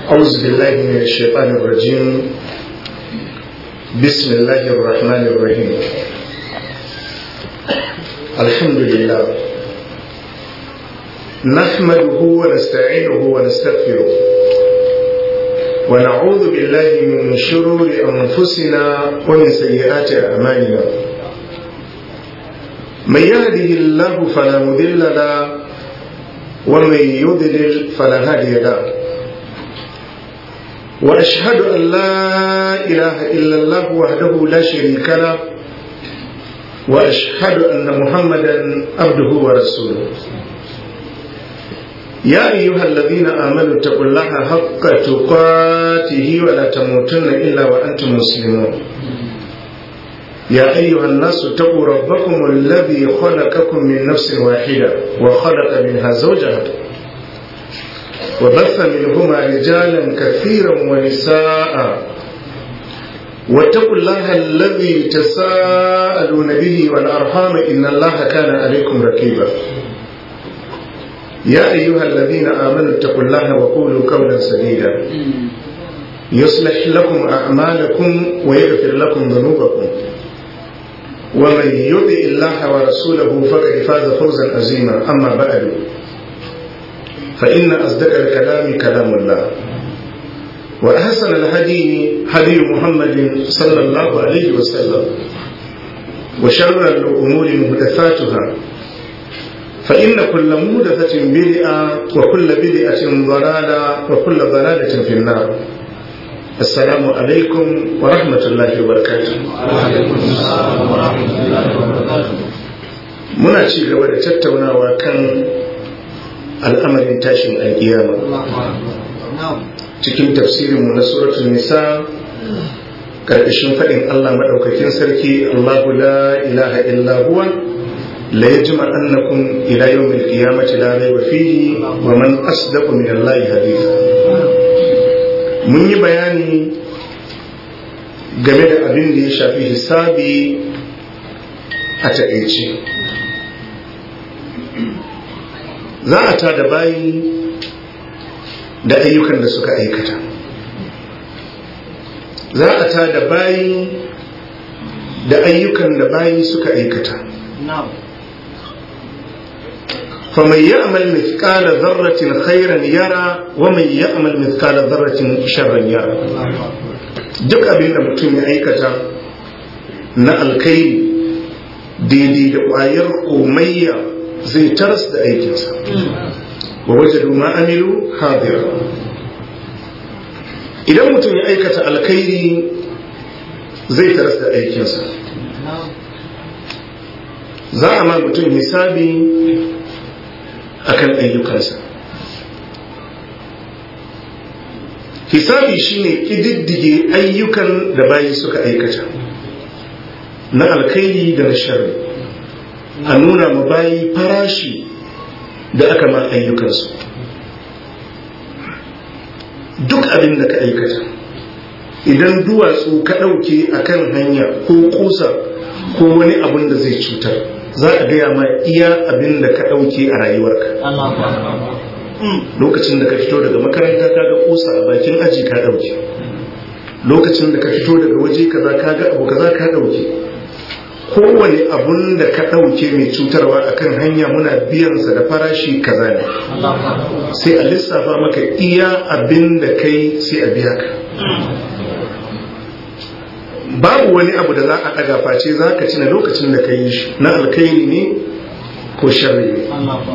أعوذ بالله من الشيطان الرجيم بسم الله الرحمن الرحيم الحمد لله نحمده ونستعينه ونستغفره ونعوذ بالله من شرور أنفسنا ومن سيئات أعمالنا من يهده الله فلا مضل له ومن يضلل فلا هادي له واشهد ان لا اله الا الله وحده لا شريك له واشهد ان محمدا عبده ورسوله يا ايها الذين امنوا اتقوا الله حق تقاته ولا تموتن الا وانتم مسلمون يا أيها الناس اتقوا ربكم الذي خلقكم من نفس واحدة وخلق منها زوجها وبث منهما رجالا كثيرا ونساء واتقوا الله الذي تساءلون به والأرحام إن الله كان عليكم رقيبا يا أيها الذين آمنوا اتقوا الله وقولوا قولا سديدا يصلح لكم أعمالكم ويغفر لكم ذنوبكم ومن يطع الله ورسوله فقد فاز فوزا عظيما اما بعد فان اصدق الكلام كلام الله واحسن الهدي هدي محمد صلى الله عليه وسلم وشر الامور محدثاتها فان كل محدثه بدعه وكل بدعه ضلاله وكل ضلاله في النار السلام عليكم ورحمة الله وبركاته muna ci gaba da tattaunawa kan al'amarin tashin alkiyama cikin tafsirinmu na suratul nisa ƙarƙashin faɗin Allah maɗaukakin sarki Allahu la ilaha illa huwa la yajma annakum ila yawmil qiyamati la rayba fihi wa man asdaqu min Allah haditha mun yi bayani game da abin da ya shafi hisabi a taƙaice za a ta da bayi da ayyukan da suka aikata za a ta da bayi da ayyukan da bayi suka aikata فمن يعمل مثقال ذرة خيرا يرى ومن يعمل مثقال ذرة شرا يرى duk abin da mutum ya aikata na alkairi daidai da ƙwayar komayya zai taras da aikinsa wa waje ma amilu hadira idan mutum ya aikata alkairi zai taras da aikinsa za a ma mutum hisabi akan ayyukansa hisabi shine ƙididdige ayyukan da bayi suka aikata na alkhairi da na sharri a nuna ma bayi farashi da aka ma ayyukansu duk abin da ka aikata idan duwatsu ka ɗauke a kan hanya ko kusa ko wani abin da zai cutar za a gaya ma iya abin da ka ɗauke a rayuwarka lokacin da ka fito daga makaranta ka ga kusa a bakin aji ka ɗauke lokacin da ka fito daga waje kaza ka ga abu kaza ka ɗauke kowane abun da ka ɗauke mai cutarwa a kan hanya muna biyansa da farashi kaza ne sai a lissafa maka iya abin da kai sai a biya ka babu wani abu da za a ɗaga face za ka cina lokacin da ka yi shi na alkairi ne ko sharri ne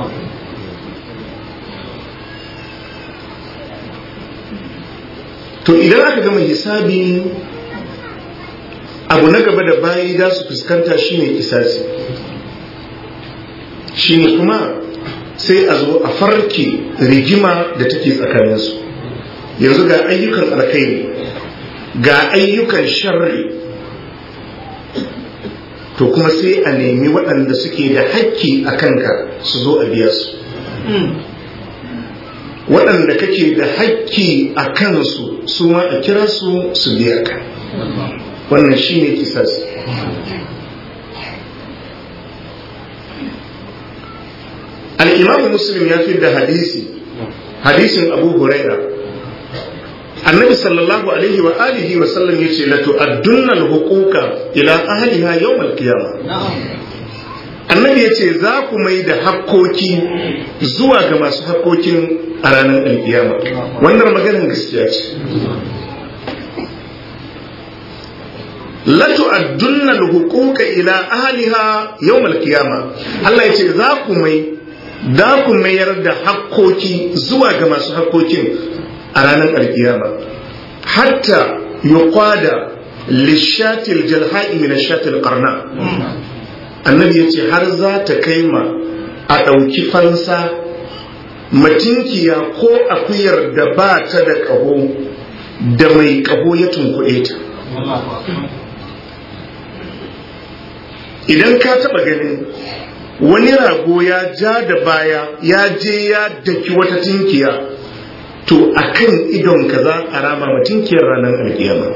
to idan aka gama hisabi abu na gaba da bayi za su fuskanta shine kisasi shine kuma sai a zo a farke rigima da take tsakaninsu yanzu ga ayyukan alkairi ga ayyukan sharri to kuma sai a nemi waɗanda suke da hakki a kanka su zo a biya su waɗanda kake da hakki a kansu su ma a kira su su biya ka wannan shi ne kisas al'imamu muslim ya fi da hadisi hadisin abu huraira annabi sallallahu alaihi wa alihi wa sallam yace la tu'addunna al-huquqa ila ahliha yawm al-qiyamah annabi yace za ku mai da hakkoki zuwa ga masu hakkokin a ranar alkiyama wannan maganar gaskiya ce la tu'addunna al-huquqa ila ahliha yawm al-qiyamah Allah yace za ku mai da ku mayar da hakkoki zuwa ga masu hakkokin a ranar alkiyama hatta yuqada lishatil jalha'i min ashatil qarna annabi yace har za ta kai ma a ɗauki fansa matinkiya ko akuyar da ba ta da ƙaho da mai ƙaho ya tunkuɗe ta idan ka taɓa ganin wani rago ya ja da baya ya je ya daki wata tinkiya to a kan idonka za a rama matinkiyar ranar alkiyama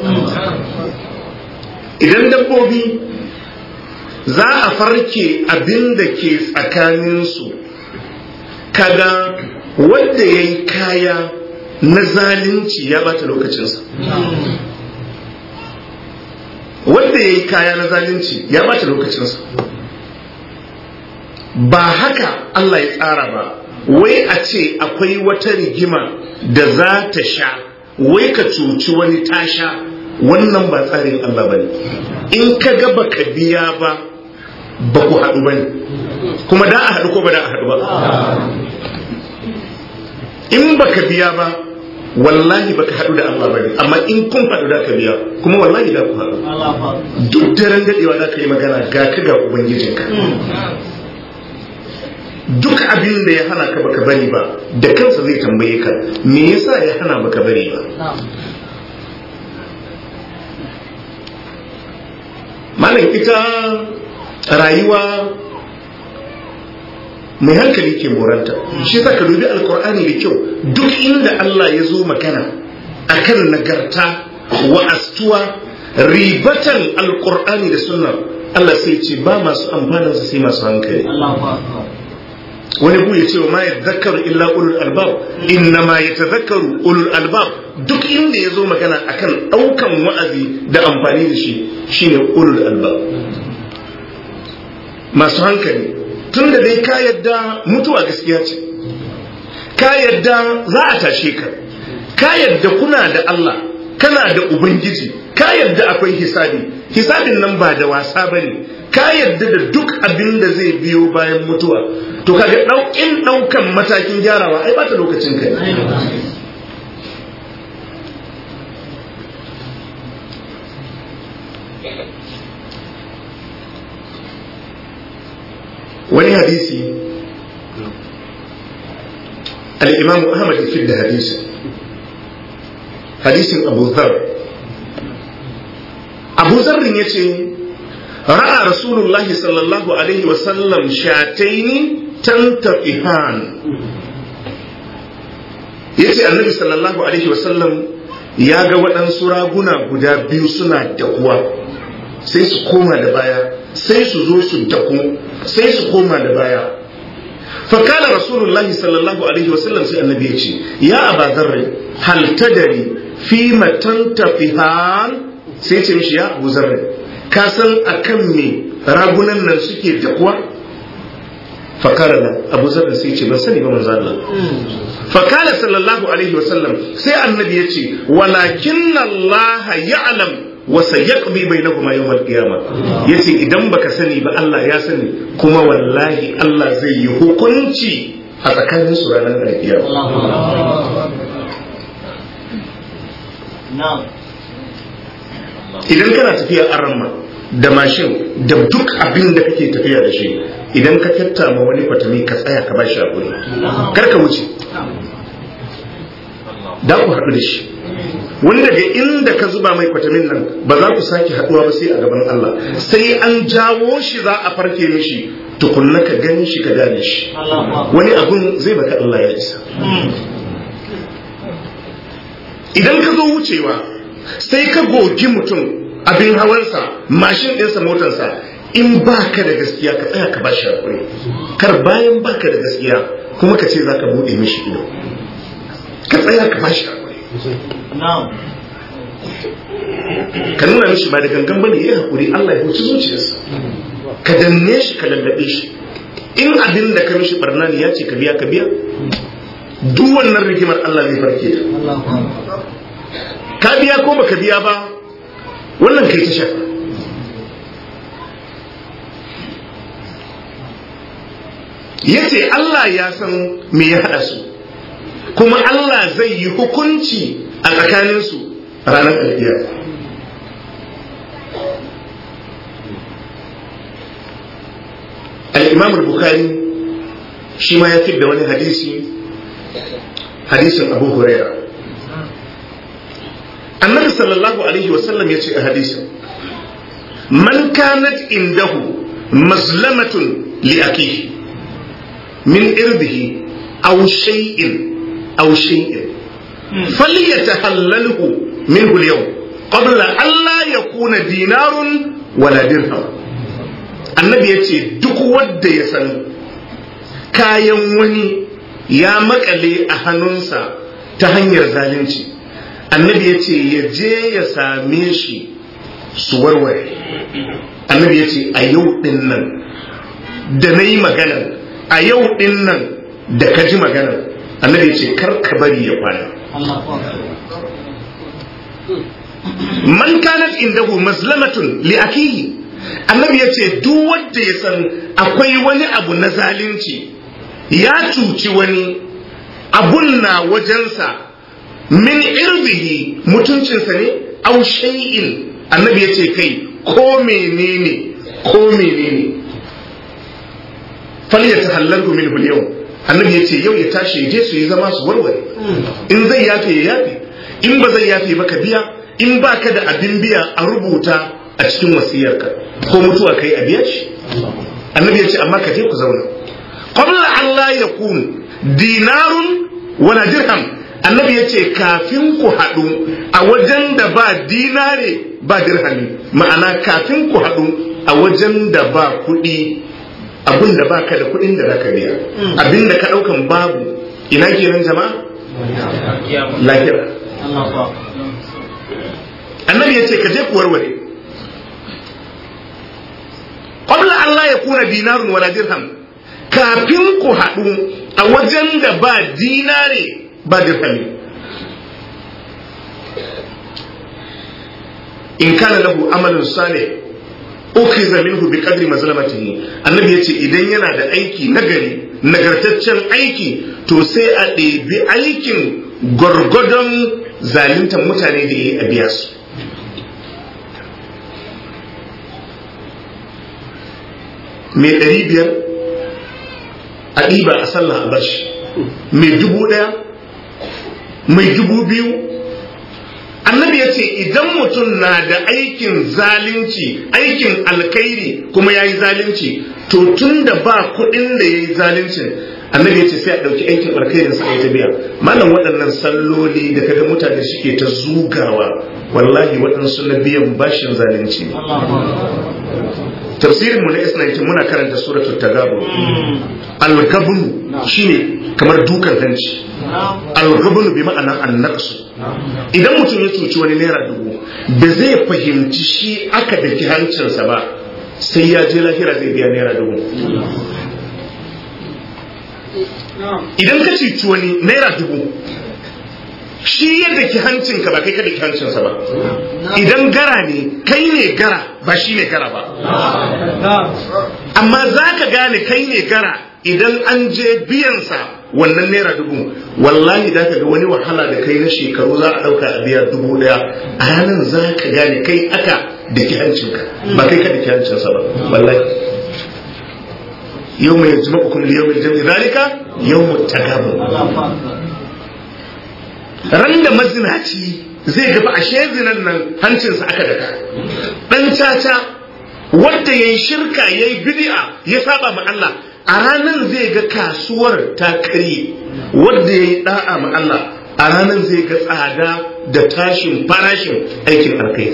idan dabbobi za a farke abin da ke tsakaninsu kaga wanda ya yi kaya na zalunci ya bata lokacinsa wanda ya yi kaya na zalunci ya bata lokacinsa ba haka Allah ya tsara ba wai a ce akwai wata rigima da za ta sha wai ka cuci wani tasha wannan ba tsarin Allah ba ne in ka ga baka biya ba ba ku haɗu ba ne kuma da a haɗu ko ba da a haɗu ba in baka biya ba wallahi baka haɗu da Allah ba ne amma in kun haɗu da ka biya kuma wallahi da ku haɗu duk daren daɗewa za ka yi magana ga ka ga ubangijinka duk abin da ya hana ka baka bari ba da kansa zai tambaye ka me yasa ya hana baka bari ba malam ita rayuwa mai hankali ke moranta shi sa ka dubi alkur'ani da kyau duk inda Allah ya zo magana akan nagarta wa astuwa ribatan alkur'ani da sunnar Allah sai ce ba masu amfaninsa sai masu hankali wani bu ya ce ma ya zakaru illa ulul albab inna ma ya tazakaru ulul albab duk inda ya zo magana akan ɗaukan wa'azi da amfani da shi shine ulul albab masu hankali tun da dai ka yadda mutuwa gaskiya ce ka yadda za a tashe ka ka yadda kuna da Allah kana da ubangiji ka yadda akwai hisabi hisabin nan ba da wasa bane ka yadda da duk abin da zai biyo bayan mutuwa to kaga ɗaukin ɗaukan matakin gyarawa ai bata lokacin kai wani hadisi al-imam ahmad fi da hadisi hadisin abu zar abu zarrin ya ce ra'a rasulullahi sallallahu alaihi wasallam shataini tantafihan ya ce annabi sallallahu alaihi wasallam ya ga waɗansu raguna guda biyu suna dakuwa sai su koma da baya sai su zo su daku sai su koma da baya fakala rasulullahi sallallahu alaihi wasallam sai annabi ya ce ya aba zarri hal tadari fi matantafihan sai ce mishi ya abu zarri ka san akan me ragunan nan suke dakuwa fakara nan abu zarri sai ce ban sani ba manzo Allah fakala sallallahu alaihi wasallam sai annabi ya ce walakin Allah ya'lam wa sayaqbi bainakuma yawm al-qiyama yace idan baka sani ba Allah ya sani kuma wallahi Allah zai yi hukunci a tsakanin su ranar al-qiyama idan kana tafiya arma da mashin da duk abin da kake tafiya da shi idan ka tattama wani kwatami ka tsaya ka ba shi hakuri kar ka wuce da ku haɗu da shi wani daga inda ka zuba mai kwatamin nan ba za ku sake haɗuwa ba sai a gaban Allah sai an jawo shi za a farke mishi tukunna ka gani shi ka gane shi wani abun zai baka Allah ya isa idan ka zo wucewa sai ka gogi mutum abin hawansa mashin ɗinsa motarsa in baka da gaskiya ka tsaya ka bashi hakuri kar bayan baka da gaskiya kuma ka ce za ka buɗe mishi ido ka tsaya ka bashi hakuri ka nuna mishi ba da gangan bane ya haƙuri Allah ya huci zuciyarsa ka danne shi ka lallabe shi in abin da ka mishi barna ne ya ce ka biya ka biya duk wannan rigimar Allah zai farke ta ka biya ko baka biya ba wannan kai ta shafa ya ce Allah ya san me ya haɗa su kuma Allah zai yi hukunci a tsakaninsu ranar alkiyar al-imam al-bukhari shi ma ya da wani hadisi hadisin abu huraira annabi sallallahu alaihi wasallam ya ce a hadisin man kanat indahu mazlamatun li akihi min irdihi aw shay'in aw shay'in falyatahallalhu minhu al-yawm qabla an la yakuna dinarun wala dirham annabi yace duk wanda ya san kayan wani ya makale a hannunsa ta hanyar zalunci annabi ya ce ya je ya same shi su warware annabi ya ce a yau din nan da na yi magana a yau din nan da ka ji magana annabi ya ce kar ka bari ya kwana man kanat indahu mazlamatun li akihi annabi ya ce duk wanda ya san akwai wani abu na zalunci ya cuci wani abun na wajensa min irbihi mutuncinsa ne au shay'in annabi ya ce kai ko menene ko menene fal ya tahallalhu min yau annabi ya ce yau ya tashi je su yi zama su warware in zai yafe ya yafe in ba zai yafe ba ka biya in ba ka da abin biya a rubuta a cikin wasiyarka ko mutuwa kai a biya shi annabi ya ce amma ka je ku zauna qabla an la yakun dinarun wala dirham annabi ya ce kafin ku haɗu a wajen da ba dinare ba dirhami ma'ana kafin ku haɗu a wajen da ba kuɗi abin da ba ka da kuɗin da zaka biya abin da ka ɗaukan babu ina kenan jama'a lahira annabi ya ce ka je ku warware qabla an la yakuna dinarun wala dirham kafin ku haɗu a wajen da ba dinare ba dirhami in kana lahu amalin salih ukhiza minhu bi qadri mazlamatihi annabi yace idan yana da aiki nagari nagartaccen aiki to sai a ɗebi aikin gwargwadon zaluntar mutane da yi a biya su mai ɗari biyar a ɗiba a sallah a bashi mai dubu ɗaya mai dubu biyu annabi ya ce idan mutum na da aikin zalunci aikin alkairi kuma ya yi zalunci to tun da ba kuɗin da ya yi zaluncin annabi ya ce sai a ɗauki aikin alkairin sa ta biya malam waɗannan salloli da kaga mutane suke ta zugawa wallahi waɗansu na biyan bashin zalunci ne tafsirin mu na isnaitin muna karanta suratul tagabun al-gabun shine kamar dukan hanci al-gabun bi ma'ana annaqsu idan mutum ya cuci wani naira dubu ba zai fahimci shi aka daki hancinsa ba sai ya je lahira zai biya naira dubu idan ka cuci wani naira dubu shi ya daki hancinka ba kai ka daki hancinsa ba idan gara ne kai ne gara ba shi ne gara ba amma za ka gane kai ne gara idan an je biyansa wannan naira dubu wallahi da ka ga wani wahala da kai na shekaru za a ɗauka a biya dubu ɗaya a ranar za ka gane kai aka daki hancinka ba kai ka daki hancinsa ba wallahi yau mai jima'ukum liyau mai jami'i zalika yau mu tagabun ran da mazinaci zai gaba a zinan nan hancinsa aka daka dan caca wanda ya yi shirka ya yi bid'a ya saba ma Allah a ranar zai ga kasuwar ta karye wanda ya yi da'a ma Allah a ranar zai ga tsada da tashin farashin aikin alkai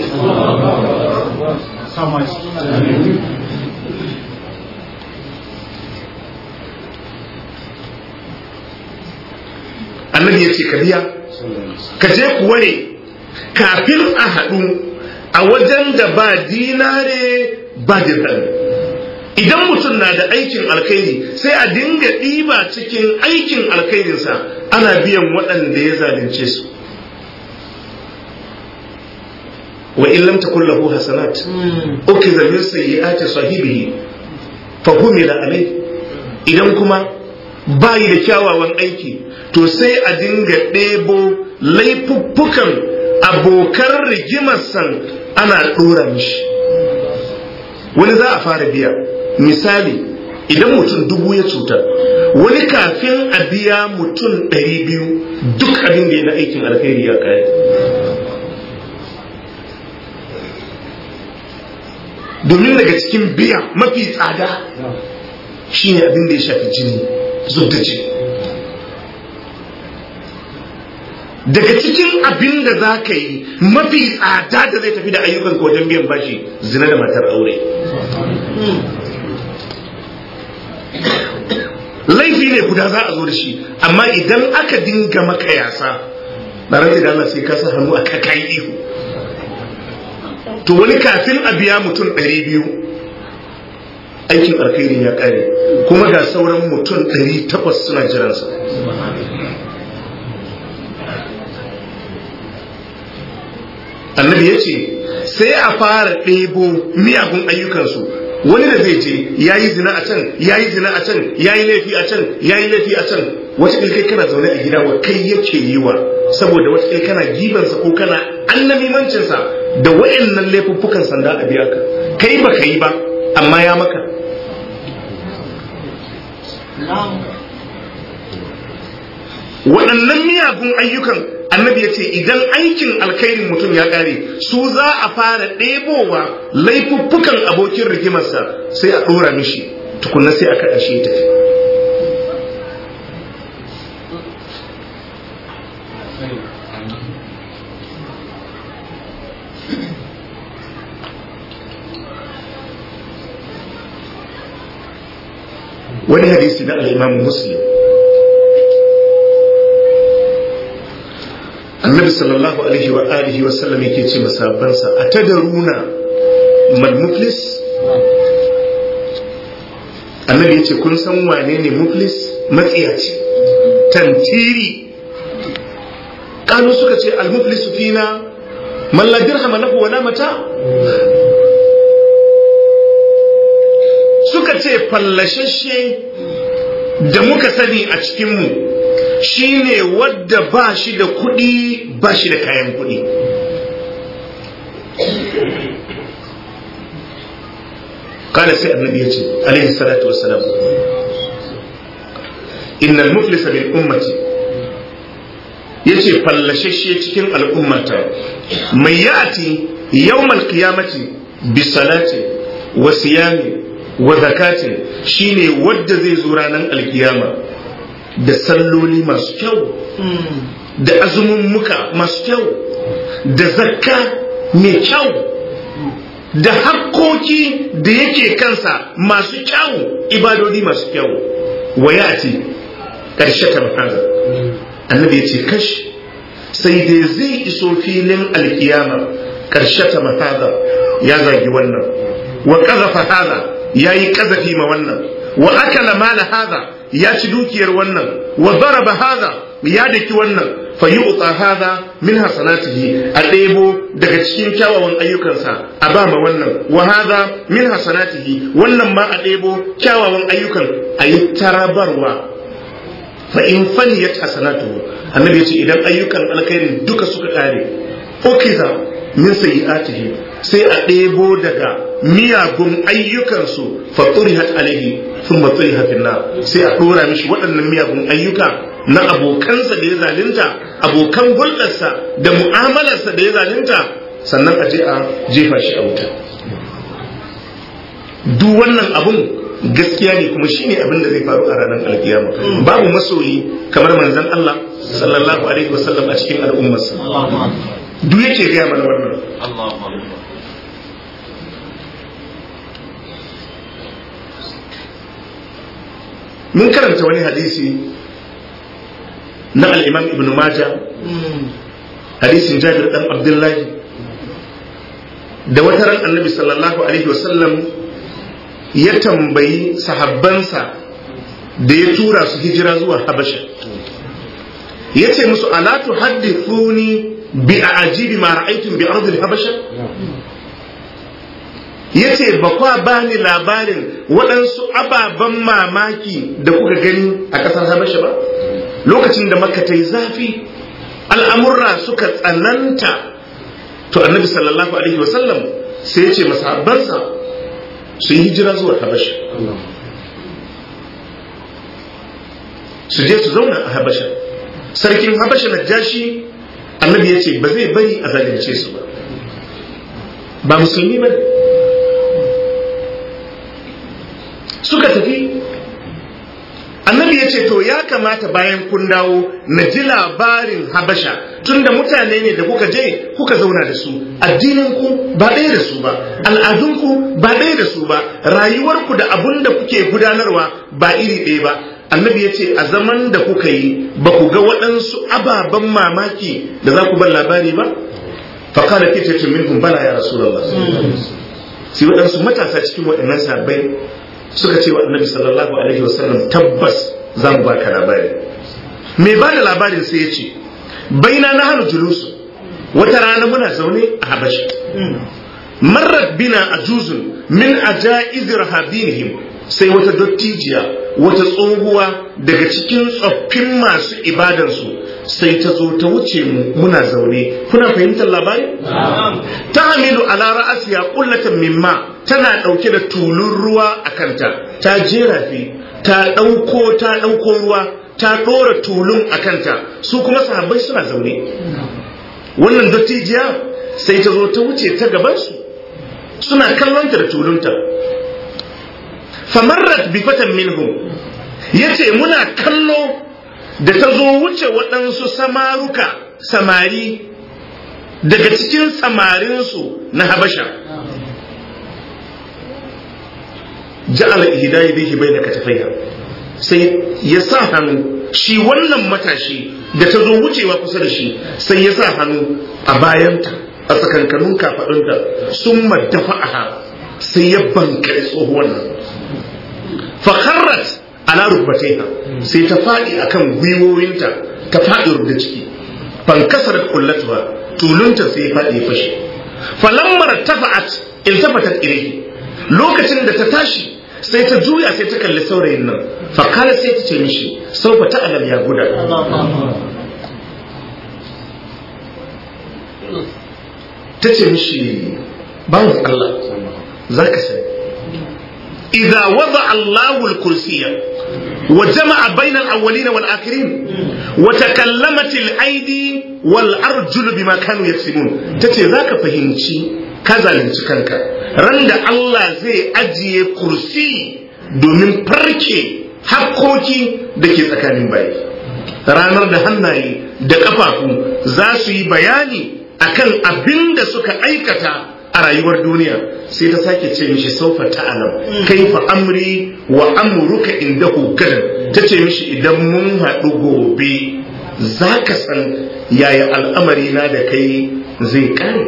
annabi ya ce ka biya ka je ku ware kafin a haɗu a wajen da ba dinare ba dirham idan mutum na da aikin alkhairi sai a dinga ɗiba cikin aikin alkhairinsa ana biyan waɗanda ya zalunce su wa in lam takun lahu hasanat ukiza min sayyi'ati sahibihi fa humila alayhi idan kuma bayi da kyawawan aiki to sai a dinga ɗebo laifuffukan abokan rigimarsan ana ɗora mishi wani za a fara biya misali idan mutum dubu ya cutar wani kafin a biya mutum ɗari biyu duk abin da ya na aikin alkhairi ya kare domin daga cikin biya mafi tsada shine abin da ya shafi jini zub da jini daga cikin abin da za ka yi mafi tsada da zai tafi da ayyukan wajen biyan bashi zina da matar aure laifi ne guda za a zo da shi amma idan aka dinga maka yasa na rantsi da Allah sai ka sa hannu a kakai ihu to wani kafin a biya mutum ɗari biyu aikin alkhairin ya ƙare kuma ga sauran mutum ɗari takwas suna jiransa annabi ya ce sai a fara ɗebo miyagun ayyukansu wani da zai je ya yi zina a can ya yi zina a can ya yi laifi a can ya yi laifi a can wata kai kana zaune a gida wa kai yake yi wa saboda wata kai kana gibansa ko kana annamimancinsa da wayannan laifuffukan sanda a biya ka kai ba ka yi ba amma ya maka waɗannan miyagun ayyukan annabi ya ce idan aikin alkhairin mutum ya ƙare su za a fara ɗebowa laifuffukan abokin rigimarsa sai a ɗora mishi tukunna sai a kaɗa shi tafi wani hadisi na al'imamu muslim annabi sallallahu alaihi wa alihi wa sallam yake ce masabansa a tadaruna mal muflis annabi yace kun san wane ne muflis matsiyaci tantiri kanu suka ce al muflisu fina man la dirhama lahu wala mata suka ce fallashashe da muka sani a cikinmu shi ne wadda ba shi da kuɗi ba shi da kayan kuɗi kada sai annabi ya ce alaihi salatu wassalam innal muflisa bil ummati yace fallashashe cikin al'ummata mai ya'ati yawmal qiyamati bi salati wa siyami wa zakatin shine wadda zai zo ranar alkiyama da salloli masu kyau da azumin muka masu kyau da zakka mai kyau da hakkoki da yake kansa masu kyau ibadodi masu kyau waya ce ƙarshe kan haza annabi ya ce kash sai dai zai iso filin alkiyama ƙarshe ta mahaza ya zagi wannan wa ƙazafa haza ya yi ƙazafi ma wannan wa akala mala haza ya ci dukiyar wannan wa daraba haza ya daki wannan fa yu'ta haza min hasanatihi a ɗebo daga cikin kyawawan ayyukansa a ba ma wannan wa haza min hasanatihi wannan ma a ɗebo kyawawan ayyukan a yi tarabarwa fa in faniyat hasanatuhu annabi ya ce idan ayyukan alkhairin duka suka ƙare ukiza min sayyi'atihi sai a ɗebo daga miyagun ayyukansu fa turihat alaihi thumma turiha fi nar sai a ɗora mishi waɗannan miyagun ayyuka na abokansa da ya zalunta abokan hulɗarsa da mu'amalarsa da ya zalunta sannan a je a jefa shi a wuta duk wannan abun gaskiya ne kuma shine abin da zai faru a ranar alkiyama babu masoyi kamar manzon Allah sallallahu alaihi wasallam a cikin al'ummarsa duk yake gaya mana wannan mun karanta wani hadisi na al-imam ibn majah hadisin jabir dan abdullahi da wata ran annabi sallallahu alaihi wasallam ya tambayi sahabbansa da ya tura su hijira zuwa habasha ya ce musu ala tuhaddithuni bi ajibi ma ra'aytum bi ardil habasha ya ce ba kwa ba ni labarin waɗansu ababen mamaki da kuka gani a ƙasar habasha ba lokacin da makka ta yi zafi al'amurra suka tsananta to annabi sallallahu alaihi wasallam sai ya ce masahabbansa su yi hijira zuwa habasha su je su zauna a habasha sarkin habasha na jashi annabi ya ce ba zai bari a zalunce su ba ba musulmi ba suka tafi annabi ya ce to ya kamata bayan kun dawo na ji labarin habasha tunda mutane ne da kuka je kuka zauna da su addininku ba ɗaya da su ba al'adunku ba ɗaya da su ba rayuwarku da abun da kuke gudanarwa ba iri ɗaya ba annabi ya ce a zaman da kuka yi ba ku ga waɗansu ababen mamaki da za ku bar labari ba faƙala ke ce minhum bala ya rasulullah sai waɗansu matasa cikin waɗannan sabbai suka ce wa annabi sallallahu alaihi wasallam tabbas za mu baka labari mai ba da labarin sai ya ce baina na hannu julusu wata rana muna zaune a habashi marar bina a juzun min ajaiz rahabinihim sai wata dottijiya wata tsohuwa daga cikin tsoffin masu ibadansu sai ta zo ta wuce mu muna zaune kuna fahimtar labari ta hamilu ala ra'asiya kullatan mimma tana dauke da tulun ruwa a kanta ta jera fi ta dauko ta dauko ruwa ta dora tulun a kanta su kuma sahabbai suna zaune wannan dattijiya sai ta zo ta wuce ta gabansu suna kallonta da tulunta famarrat bi fatan minhum yace muna kallo da ta zo wuce waɗansu samaruka samari daga cikin samarinsu na habasha ja'ala ihdayi bihi bayna katafaiha sai ya sa hannu shi wannan matashi da ta zo wucewa kusa da shi sai ya sa hannu a bayanta a tsakankanin kafaɗunta sun maddafa'aha sai ya bankare tsohuwan nan fakharrat ala rukbataiha sai ta faɗi akan gwiwowinta ta faɗi rubda ciki fankasar kullatuwa tulunta sai ya faɗi ya fashe falammar tafa'at iltafatat ilayhi lokacin da ta tashi sai ta juya sai ta kalli saurayin nan fakala sai ta ce mishi saufa ta alam ya guda ta ce mishi bawan Allah za ka sani إذا وضع الله الكرسي وجمع بين الأولين والآخرين وتكلمت الأيدي والأرجل بما كانوا يكسبون تتي ذاك فهمتي كذا لنتكنك رند الله زي أجي كرسي domin farke hakkoki da ke tsakanin bayi ranar da hannaye da ƙafafu za su yi bayani akan abin da suka aikata a rayuwar duniya sai ta sake ce mishi saufa ta'alam kaifa amri wa amruka indahu gadan ta ce mishi idan mun haɗu gobe za ka san yaya al'amari na da kai zai kare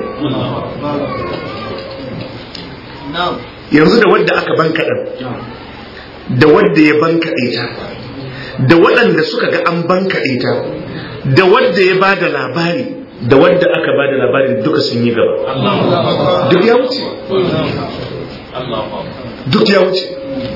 yanzu da wadda aka banka ɗan da wadda ya banka ita da waɗanda suka ga an banka ita da wadda ya ba da labari da wadda aka ba da labarin duka sun yi gaba duk ya wuce duk ya wuce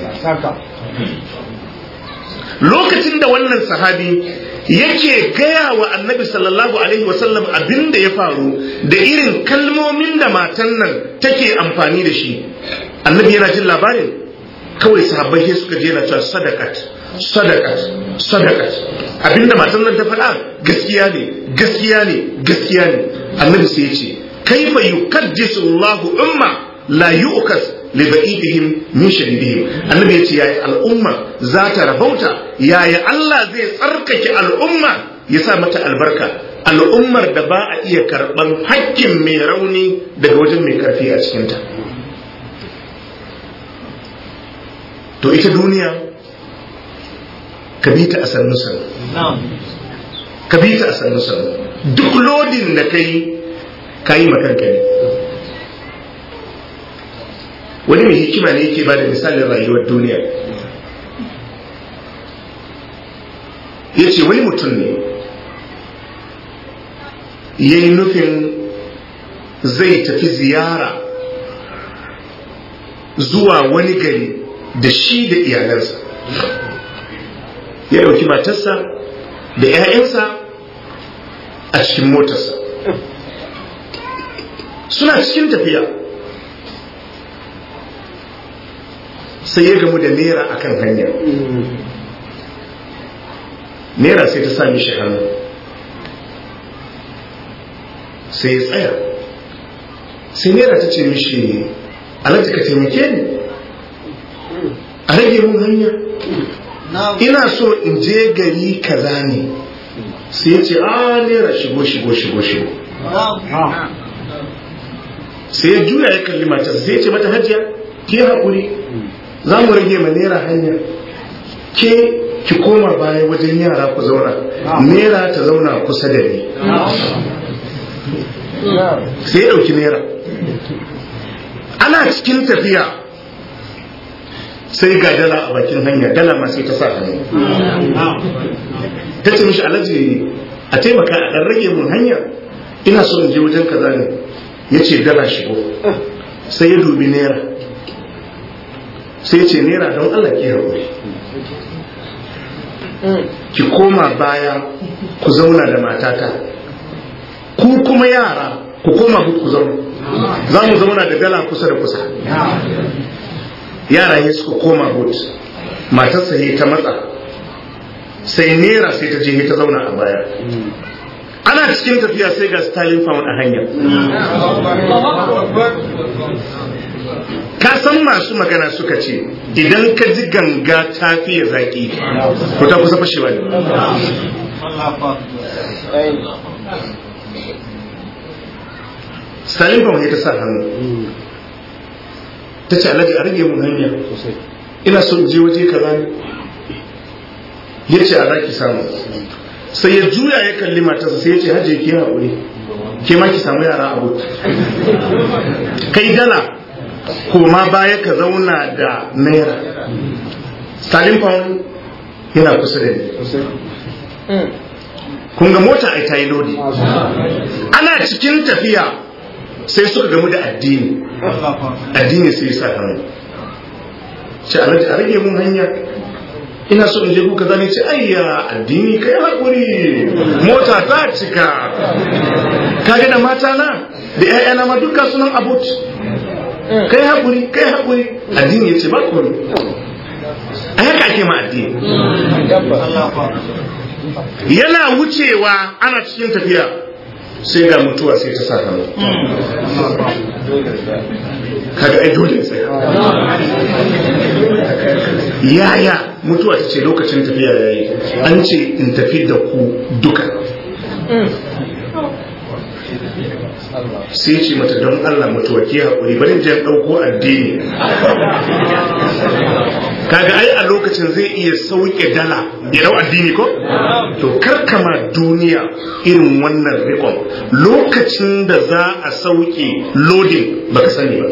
lokacin da wannan sahabi yake gaya wa annabi sallallahu alaihi wasallam abin da ya faru da irin kalmomin da matan nan take amfani da shi annabi yana jin labarin kawai sahabbai sai suka je na cewa sadakat sadakat sadakat abinda matan nan ta faɗa gaskiya ne gaskiya ne gaskiya ne annabi sai ya ce kaifa yukaddisu Allahu umma la yu'kas li ba'idihim min shadidihim annabi ya ce yayi al'umma za ta rabauta yaya Allah zai tsarkake al'umma ya sa mata albarka al'ummar da ba a iya karɓan hakkin mai rauni daga wajen mai karfi a cikinta to ita duniya ka bi ta a sannu sannu ka bi ta a sannu sannu duk lodin da ka yi ka yi makanka ne wani mai hikima ne yake ba da misalin rayuwar duniya ya ce wani mutum ne ya yi nufin zai tafi ziyara zuwa wani gari da shi da iyalansa ya ɗauki matarsa da 'ya'yansa a cikin motarsa suna cikin tafiya sai ya gamu da nera akan hanya nera sai ta sami shi hannu sai ya tsaya sai nera ta ce mishi alhaji ka taimake ni a rage mun hanya ina so in je gari kaza ne sai ya ce a nera shigo shigo shigo shigo sai ya juya ya kalli matar sai ya ce mata hajiya ke haƙuri za mu rage ma nera hanya ke ki koma baya wajen yara ku zauna nera ta zauna kusa da ni sai ya ɗauki nera ana cikin tafiya sai ga dala a bakin hanya dala ma sai ta sa hannu ta ce mishi alaji a taimaka a ɗan rage mun hanya ina so in je wajen kaza ne ya ce dala shigo sai ya dubi naira sai ya ce naira don allah ke haƙuri ki koma baya ku zauna da matata ku kuma yara ku koma ku zauna za mu zauna da dala kusa da kusa yara ya suka koma but matarsa ya ta matsa sai nera sai ta je ta zauna a baya ana cikin tafiya sai ga stalin found a hanya ka san masu magana suka ce idan ka ji ganga ta fiye zaki ko ta kusa fashewa ne stalin found ya ta sa hannu ta ce alhaji a rage mun hanya ina son je waje kaza ne ya ce a raki samu sai ya juya ya kalli matarsa sai ya ce hajji ke haƙuri ke ma ki samu yara abu kai dala koma baya ka zauna da naira stalin pound yana kusa da ni kun ga mota ai ta yi lodi ana cikin tafiya sai suka gamu da addini addini sai sa hannu ce alhaji a rage mun hanya ina so in je kuka zane ce ayya addini kai haƙuri mota ta cika ka da mata na da ƴaƴana ma duka sunan abut kai haƙuri kai haƙuri addini ya ce ba kuri a haka ake ma addini yana wucewa ana cikin tafiya sai ga mutuwa sai ta sa hannu kaga ai dole sai yaya mutuwa ta ce lokacin tafiya yayi an ce in tafi da ku duka sai ce mata don Allah mutuwa ke haƙuri bari jan ɗauko addini kaga ai a lokacin zai iya sauke dala ya dau addini ko to karkama duniya irin wannan rikon lokacin da za a sauke loading baka sani ba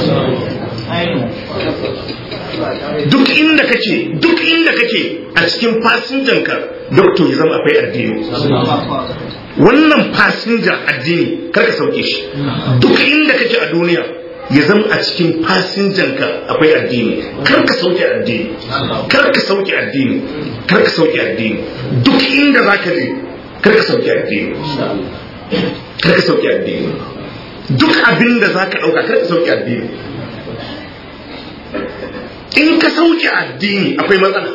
duk inda kake duk inda kake a cikin fasinjanka doctor ya zama akwai addini wannan fasinja addini karka sauke shi duk inda kake a duniya ya zama a cikin fasinjanka akwai addini karka sauke addini karka sauke addini karka sauke addini duk inda za ka je karka sauke addini karka sauke addini duk abin da za ka ɗauka karka sauke addini in ka sauke addini akwai matsala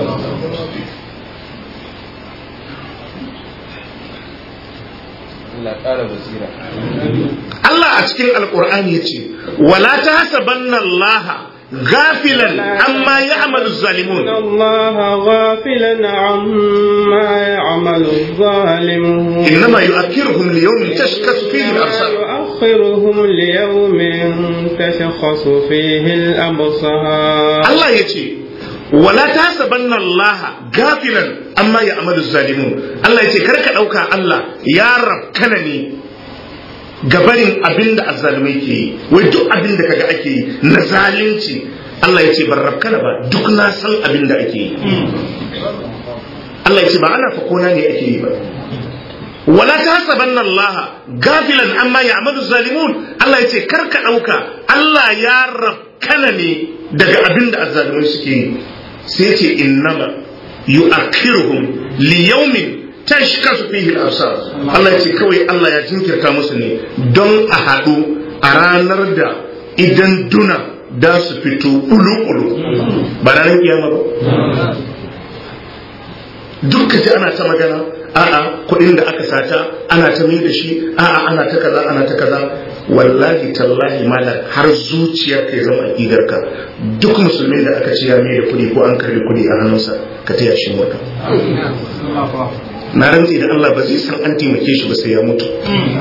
Allah a cikin alkur'ani ya ce wala ta hasabanna Allah غافلا عما يعمل الظالمون الله غافلا عما يعمل الظالمون إنما يؤخرهم ليوم تشخص فيه الأبصار يؤخرهم ليوم تشخص فيه الأبصار Allah ya ce wala ta sabanna Allah gafilan amma ya amalu zalimun Allah ya ce karka dauka Allah ya rabkana ne gabarin abin da azzalumai ke yi wai duk abin da kaga ake yi na zalunci Allah ya ce ban rabkana ba duk na san abin da ake yi Allah ya ce ba ana fakona ne ake yi ba wala ta hasabanna Allah gafilan amma ya amalu zalimun Allah ya ce karka dauka Allah ya rabkana ne daga abin da azzalumai suke yi sai ce innama yu'akhiruhum li yawmin tashkasu fihi al-absar Allah ya ce kawai Allah ya jinkirta musu ne don a haɗu a ranar da idan duna da su fito ulu-ulu ba ranar kiyama ba duk ji ana ta magana a'a kuɗin da aka sata ana ta mai da shi a'a ana ta kaza ana ta kaza wallahi tallahi mala har zuciyar ka ya zama aqidar ka duk musulmin da aka ce ya mai da kuɗi ko an karbi kuɗi a hannunsa ka taya shi mota na rantsi da Allah ba zai san an taimake shi ba sai ya mutu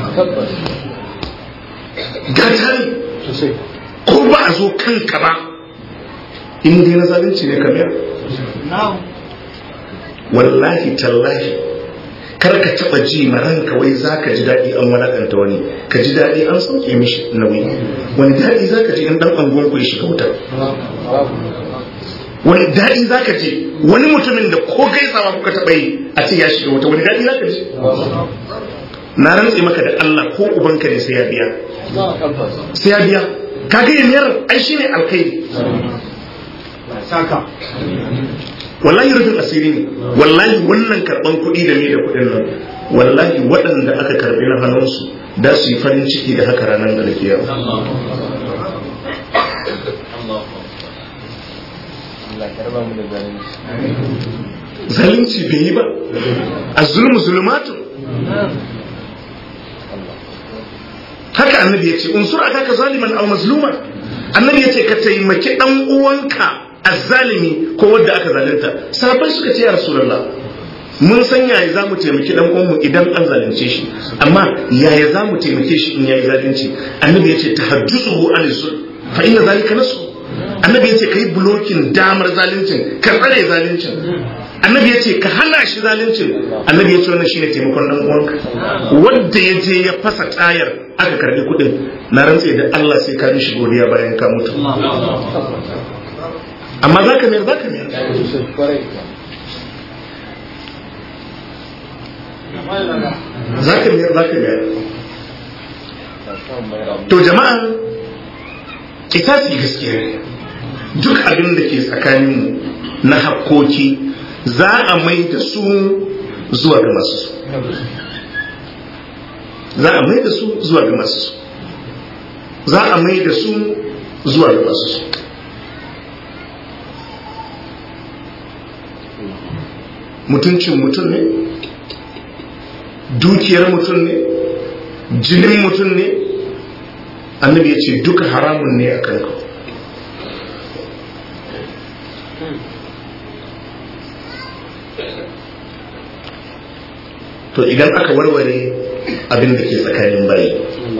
gata ne ko ba a zo kanka ba in dai na zalunci ne ka biya wallahi tallahi kar ka taba ji ma ranka wai zaka ji daɗi an walakanta wani ka ji daɗi an sauke mishi nauyi wani daɗi zaka ji in dan anguwan ku ya shiga wuta wani daɗi zaka ji wani mutumin da ko gaisawa kuka taɓa yi a ce ya shiga wuta wani daɗi zaka ji na rantse maka da Allah ko ubanka ne sai ya biya sai ya biya kaga yamiyar ai shine alkhairi wallahi rufin asiri ne wallahi wannan karban kuɗi da me da kuɗin nan wallahi waɗanda aka karbi na hannunsu da su yi farin ciki da haka ranar da nake yau zalunci bai yi ba a zulmu zulmatu haka annabi ya ce unsur aka ka zaliman aw mazluma annabi ya ce ka taimaki dan uwanka azzalimi ko wanda aka zalunta sahabbai suka ce ya rasulullah mun san yaya za mu taimaki dan uwanmu idan an zalunce shi amma yaya za mu taimake shi in yayi zalunci annabi ya ce tahajjusuhu an zul fa inna zalika nasu annabi ya ce kai blocking damar zaluncin ka tsare zaluncin annabi ya ce ka hana shi zaluncin annabi ya ce wannan shine taimakon dan uwanka wanda ya je ya fasa tayar aka karbi kudin na rantse da Allah sai ka mishi godiya bayan ka mutu amma za ka mayar za ka mayar za ka mayar za ka mayar to jama'a kitasi gaskiya ne duk abin da ke tsakaninmu na hakkoki za a mai da su zuwa ga masu su za a mai da su zuwa ga masu su za a mai da su zuwa ga masu su mutuncin mutum ne dukiyar mutum ne jinin mutum ne annabi ya ce duka haramun ne a kanka to idan aka warware abin da ke tsakanin bayi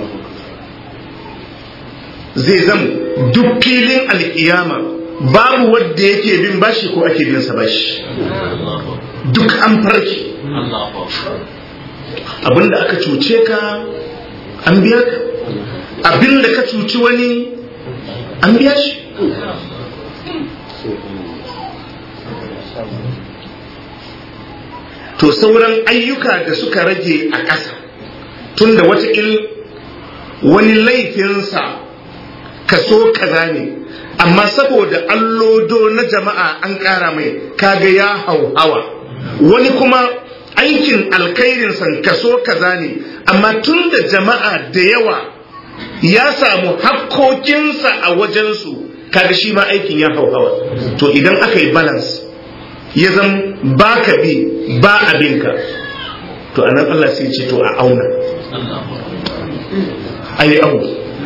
zai zam duk filin alkiyama babu wadda yake bin bashi ko ake bin sa bashi duk an farki abinda aka cuce ka an biya ka abinda ka cuci wani an biya shi to sauran ayyuka da suka rage a ƙasa tunda watakil wani laifinsa kaso kaza ne amma saboda allodo na jama'a an ƙara mai kaga ya hauhawa wani kuma aikin alkhairinsa kaso kaza ne amma tun da jama'a da yawa ya samu hakkokinsa a wajensu kaga shi ma aikin ya hauhawa to idan aka yi balance ya zan ba ka bi ba abinka to anan Allah sai ce to a auna a yi abu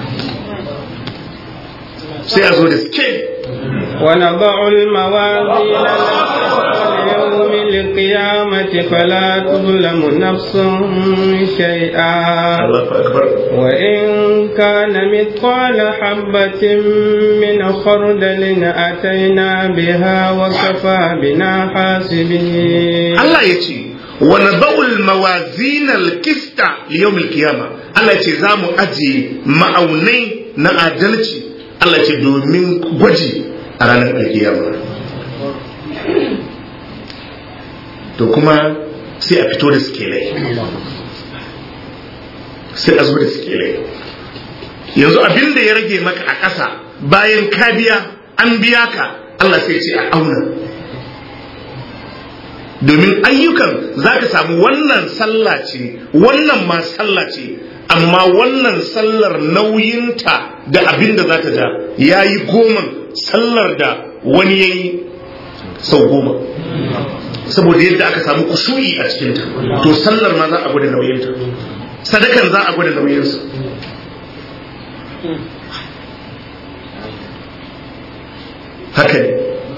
sai a zo da scale ونضع الموازين ليوم القيامة القيامة فلا تظلم نفس شيئا Allahu akbar وإن كان مثقال حبة من خردل أتينا بها وكفى بنا حاسبين Allah ya ce wa nada'ul mawazinal kista liyawmil qiyama Allah ya ce za mu ajiye ma'aunai na adalci Allah ya ce domin gwaji a ranar alkiyama to kuma sai a fito da sikelai sai a zo da sikelai yanzu abin da ya rage maka a ƙasa bayan ka biya an biya ka Allah sai ce a auna domin ayyukan za ka samu wannan sallah ce wannan ma sallah ce amma wannan sallar nauyinta da abin da za ta ja ya yi goma sallar da wani ya yi sau goma saboda yadda aka samu kushu'i a cikinta to sallar ma za a gwada nauyinta sadakan za a gwada nauyinsa haka ne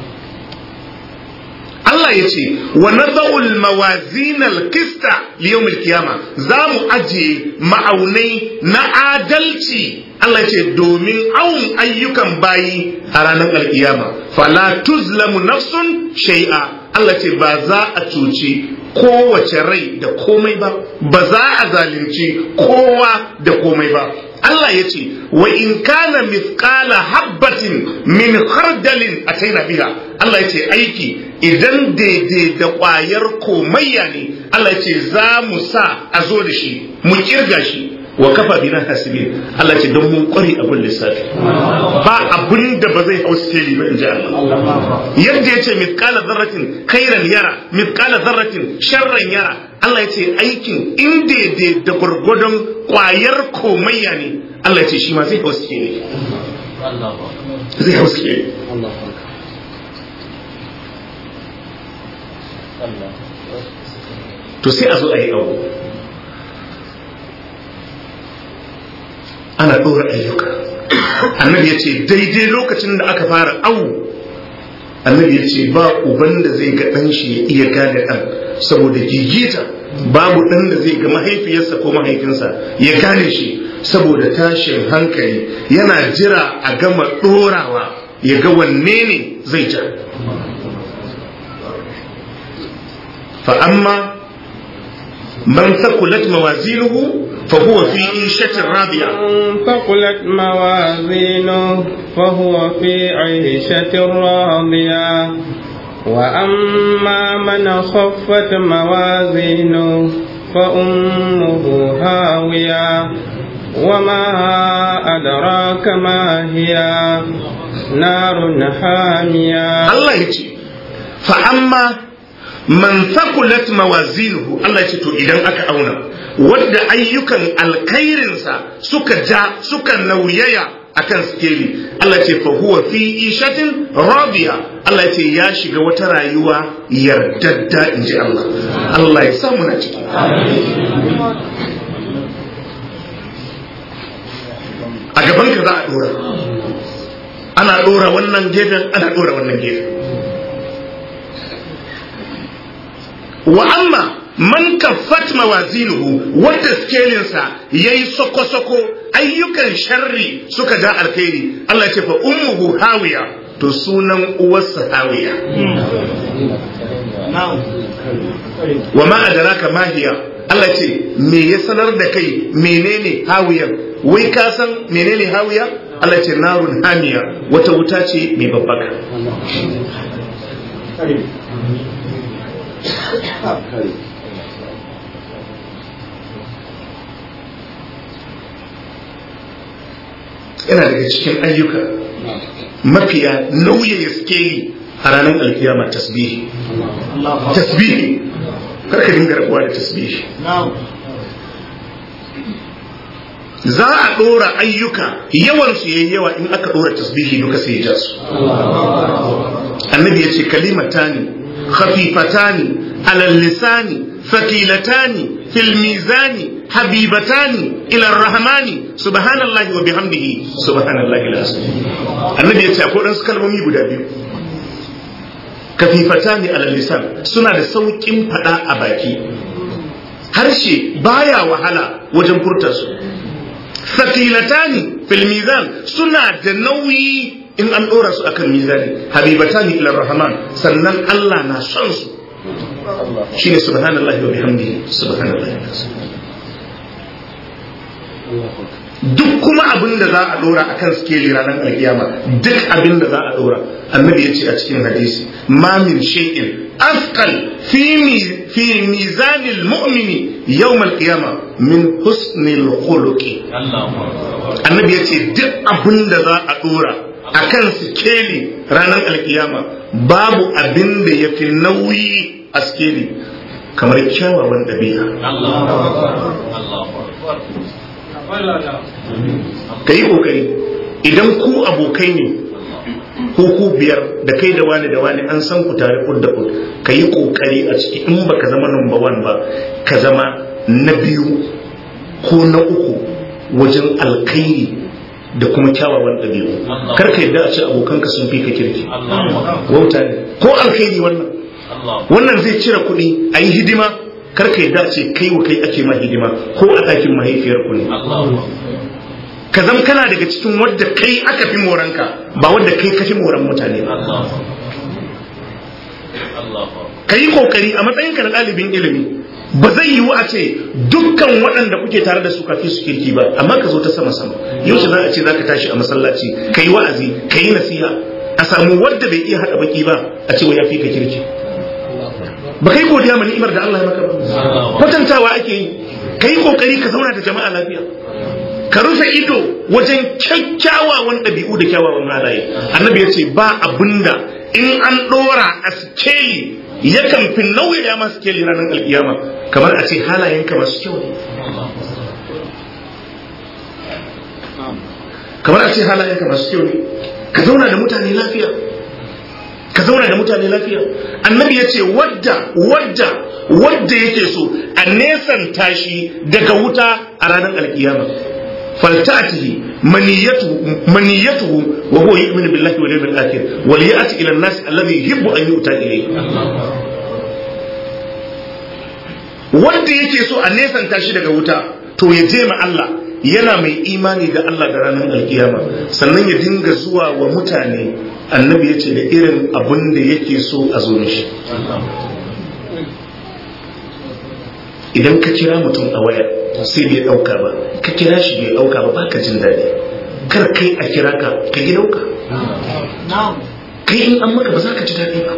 Allah ya ce wa nada'ul mawazinal qista liyawmil qiyama za mu ajiye ma'aunai na adalci Allah ya ce domin awun ayyukan bayi a ranar alkiyama fala tuzlamu nafsun shay'a Allah ce ba za a cuci kowace rai da komai ba ba za a zalunci kowa da komai ba Allah ya ce wa in kana mithqala habbatin min khardalin ataina biha Allah ya ce aiki idan daidai da ƙwayar komayya ne Allah ya ce za mu sa a zo da shi mu kirga shi wa kafa bina hasibin Allah ce don mun kware abin lissafi ba abin da ba zai hau sikeli ba in ji Allah yadda ya ce mithqala zarratin khairan yara mithqala zarratin sharran yara Allah ya ce aikin in daidai da gwargwadon kwayar komayya ne Allah ya ce shi ma zai hau sikeli zai hau sikeli to sai a zo a yi abu ana ɗora ayyuka annabi ya ce daidai lokacin da aka fara awu annabi ya ce ba uban da zai ga ɗan shi ya iya gane ɗan saboda gigita babu ɗan da zai ga mahaifiyarsa ko mahaifinsa ya gane shi saboda tashin hankali yana jira a gama ɗorawa ya ga wanne ne zai ja فأما من ثقلت موازينه فهو في عيشة راضية من ثقلت موازينه فهو في عيشة راضية وأما من خفت موازينه فأمه هاوية وما أدراك ما هي نار حامية الله يجي فأما man thaqulat mawazinuhu Allah ce to idan aka auna wadda ayyukan alkhairinsa suka ja suka nauyaya akan skeli Allah ce fa huwa fi ishatin radiya Allah ce ya shiga wata rayuwa yardadda inji Allah Allah ya samu na ciki a gaban ka za a dora ana dora wannan gefen ana dora wannan gefen wa amma man kaffat mawazinuhu wanda skelinsa yayi soko-soko ayyukan sharri suka ja alkhairi Allah ce fa ummuhu hawiya to sunan uwarsa hawiya wa ma adraka ma hiya Allah ce me ya sanar da kai menene hawiyan wai ka san menene hawiya Allah ce narun hamiya wata wuta ce mai babbaka yana daga cikin ayyuka mafiya nauyin skeli a ranar alkiyama tasbihi tasbihi karka dinga rabuwa da tasbihi za a ɗora ayyuka yawansu yayi yawa in aka ɗora tasbihi duka sai ya su annabi ya ce kalimatani خفيفتان على اللسان ثقيلتان في الميزان حبيبتان إلى الرحمن سبحان الله وبحمده سبحان الله العظيم النبي يتي akwai ɗansu kalmomi guda biyu kafifatani alal lisan suna da saukin fada a baki harshe baya wahala wajen furta su sakilatani fil mizan suna da nauyi in an dora su akan mizani habibatani ila rahman sannan Allah na son su shine subhanallahi wa bihamdihi subhanallahi duk kuma abin da za a dora akan skeli ranar alkiyama duk abin da za a dora annabi ya ce a cikin hadisi ma min shay'in afqal fi fi mizanil mu'mini yawm alqiyama min husnil khuluqi annabi ya ce duk abin da za a dora akan skeli ranar alkiyama babu abin da ya fi nauyi a skeli kamar kyawawan ɗabi'a ka yi ƙoƙari idan ku abokai ne ko ku biyar da kai da wani da wani an san ku tare kud da kud ka yi ƙoƙari a ciki in ba ka zama number one ba ka zama na biyu ko na uku wajen alkairi da kuma kyawawan ɗabi'u kar ka yadda a ce abokanka sun fi ka kirki wauta ne ko alkairi wannan wannan zai cire kuɗi a yi hidima kar ka yadda a ce kai wa kai ake ma hidima ko a ɗakin mahaifiyar ku ne ka zama kana daga cikin wadda kai aka fi moranka ba wadda kai ka fi moran mutane ba ka yi kokari a matsayinka na ɗalibin ilimi ba zai yiwu a ce dukkan waɗanda kuke tare da su kafi su kirki ba amma ka zo ta sama sama yau za a ce za ka tashi a masallaci ka yi wa'azi ka yi nasiha a samu wadda bai iya haɗa baki ba a ce wa ya fi ka kirki ba kai godiya ma ni'imar da Allah ya maka ba kwatantawa ake yi ka yi kokari ka zauna da jama'a lafiya ka rufe ido wajen kyakkyawawan ɗabi'u da kyawawan halaye annabi ya ce ba abinda in an ɗora a sikeli yakan fi nauyaya masu sikeli ranar alkiyama kamar a ce halayenka masu kyau ne kamar a ce halayenka masu kyau ne ka zauna da mutane lafiya ka zauna da mutane lafiya annabi ya ce wadda wadda wadda yake so a nesanta shi daga wuta a ranar alkiyama فلتأته منيته منيته وهو يؤمن بالله واليوم الآخر وليأتي إلى الناس الذي يحب أن يؤتى إليه wanda yake so a nesanta shi daga wuta to ya je ma Allah yana mai imani da Allah da ranar alkiyama sannan ya dinga zuwa wa mutane annabi ya ce da irin abin da yake so a zo mishi idan ka kira mutum a waya sai bai ɗauka ba ka kira shi bai ɗauka ba baka jin daɗi kar kai a kira ka ka ki ɗauka kai in an maka ba za ka ji daɗi ba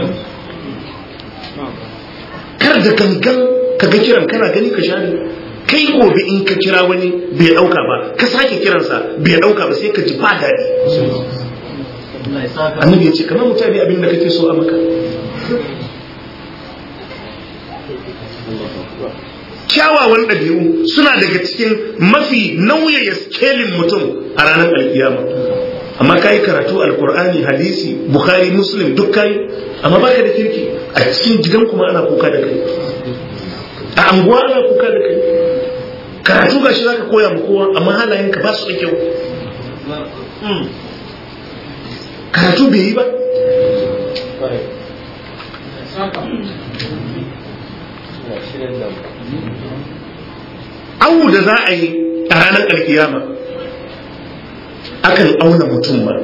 kar da gangan ka ga kiran kana gani ka share kai gobe in ka kira wani bai ɗauka ba ka sake kiransa bai ɗauka ba sai ka ji ba daɗi annabi ya ce kamar mutane abin da kake so a maka kyawawan ɗabi'u suna daga cikin mafi nauyaya skelin mutum a ranar alkiyama amma ka yi karatu alkur'ani hadisi bukhari muslim duk kayi amma baka da kirki a cikin gidan kuma ana kuka da kai a anguwa ana kuka da kai karatu ga shi zaka koya ma kowa amma halayenka ba su da kyau karatu bai yi ba awu da za a yi a ranar alkiyama akan auna mutum ba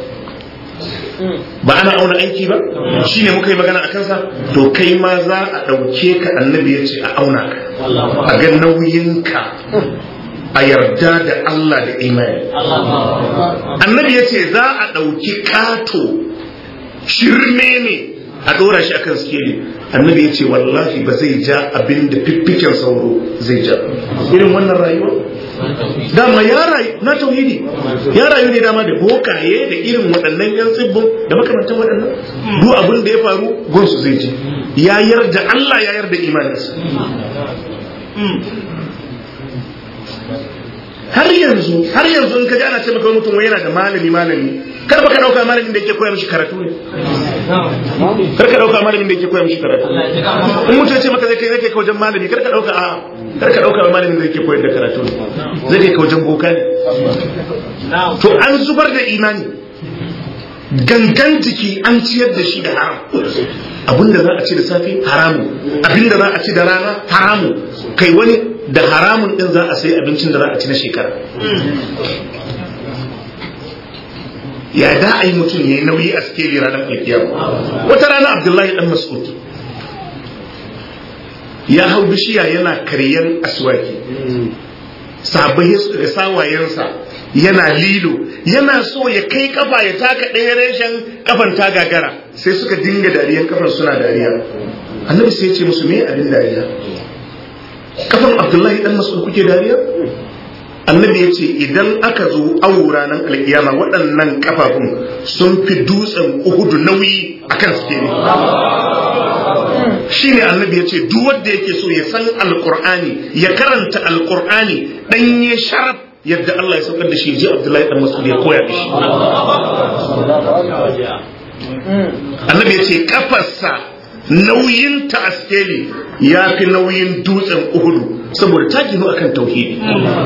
ba ana auna aiki ba shi ne muka yi magana a kansa to kai ma za a ɗauke ka annabi ya ce a auna ka a ga nauyinka a yarda da Allah da imani annabi ya ce za a ɗauki kato shirme ne a ɗora shi akan skeli annabi ya ce wallahi ba zai ja abin da fiffiken sauro zai ja irin wannan rayuwa dama ya rayu na tauhidi ya rayu ne dama da bokaye da irin waɗannan yan tsibbin da makamantan waɗannan duk abin da ya faru gonsu zai ji ya yarda Allah ya yarda imaninsa har yanzu har yanzu in ka ji ana ce maka mutum wai yana da malami malami kar baka dauka malamin da yake koya mishi karatu ne kar ka dauka malamin da yake koya mishi karatu in mutum ce maka zai kai zai kai wajen malami kar ka dauka a kar ka dauka malamin da yake koyar da karatu ne zai kai wajen boka ne to an zubar da imani gangan jiki an ciyar da shi da haram abinda za a ci da safe haramu abinda za a ci da rana haramu kai wani da haramun din za a sai abincin da za a ci na shekara ya da a yi mutum ya yi nauyi a sikeli ranar alkiyama wata rana abdullahi dan mas'ud ya hau bishiya yana karyan aswaki sabai da sawayensa yana lilo yana so ya kai kafa ya taka ɗaya reshen kafan ta gagara sai suka dinga dariyan kafan suna dariya annabi sai ya ce musu me abin dariya kafan abdullahi dan mas'ud kuke dariya annabi ya ce idan aka zo awo ranar alkiyama waɗannan kafafun sun fi dutsen uhudu nauyi a kan suke ne shi ne annabi ya ce duk wanda yake so ya san alkur'ani ya karanta alkur'ani ɗanye sharaf yadda Allah ya saukar da shi ji Abdullahi dan Mas'ud ya koya da shi annabi ya ce kafarsa nauyin ta askeli ya fi nauyin dutsen uhudu saboda ta ginu akan tauhidi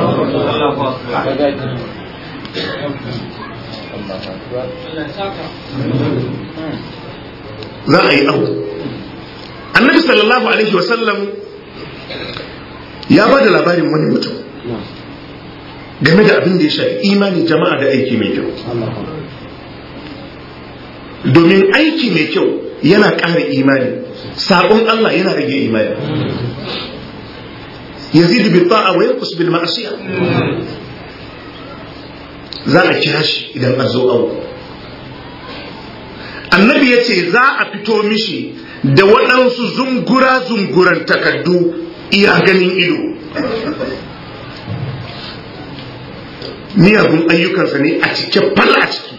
za a yi abu annabi sallallahu alaihi wasallam ya ba da labarin wani mutum game da abin da ya shafi imani jama'a da aiki mai kyau domin aiki mai kyau yana ƙara imani saƙon Allah yana rage imani yazidu bil ta'a wa yanqus bil ma'asiya za a kira shi idan an zo abu annabi ya ce za a fito mishi da waɗansu zungura zunguran takaddu iya ganin ido miyagun ayyukansa ne a cike fal a ciki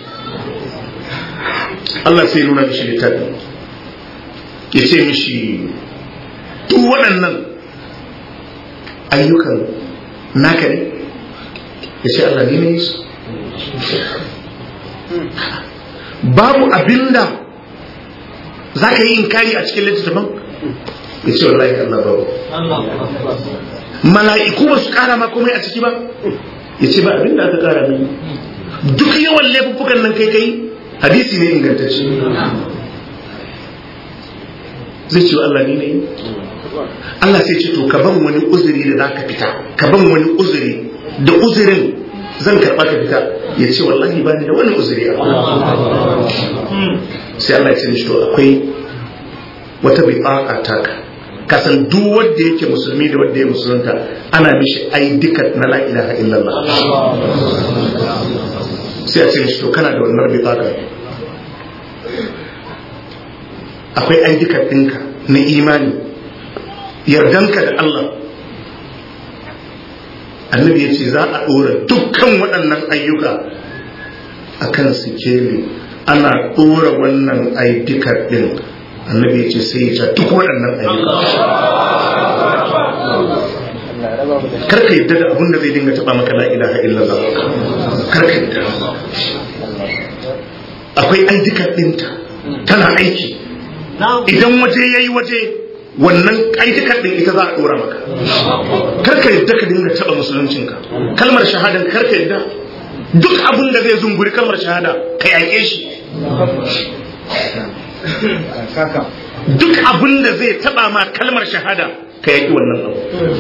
Allah sai nuna mishi littafi ya ce mishi duk waɗannan ayyukan naka ne ya ce Allah ne ne su babu abinda za ka yi inkari a cikin littattafan ya ce wallahi Allah babu mala'iku ba su kara ma komai a ciki ba ya ce ba abinda aka kara mini duk yawan laifuffukan nan kai kai hadisi ne ingantacce zai ce Allah ne ne Allah sai ce to ka ban wani uzuri da za ka fita ka ban wani uzuri da uzurin zan karɓa ka fita ya ce wallahi ba ni da wani uzuri a sai Allah ya ce mishi to akwai wata bi'a'a taka kasan duk wanda yake musulmi da wanda ya musulunta ana mishi ai duka na la ilaha illallah sai a ce mishi to kana da wannan bi'a'a akwai ayyukan ɗinka na imani yardanka da Allah annabi ya ce za a ɗora dukkan waɗannan ayyuka a kan sikeli ana ɗora wannan ayyukan ɗin annabi ya ce sai ya ja duk waɗannan ayyuka karka yadda da abin da zai dinga taɓa maka la ilaha illallah karka yadda akwai ayyukan ɗinta tana aiki idan waje ya yi waje wannan aidikar din ita za a dora maka karka yadda ka dinga taba musuluncinka kalmar shahadan karka yadda duk abin da zai zunguri kalmar shahada ka yaƙe shi duk abin da zai taba ma kalmar shahada ka yaƙi wannan abu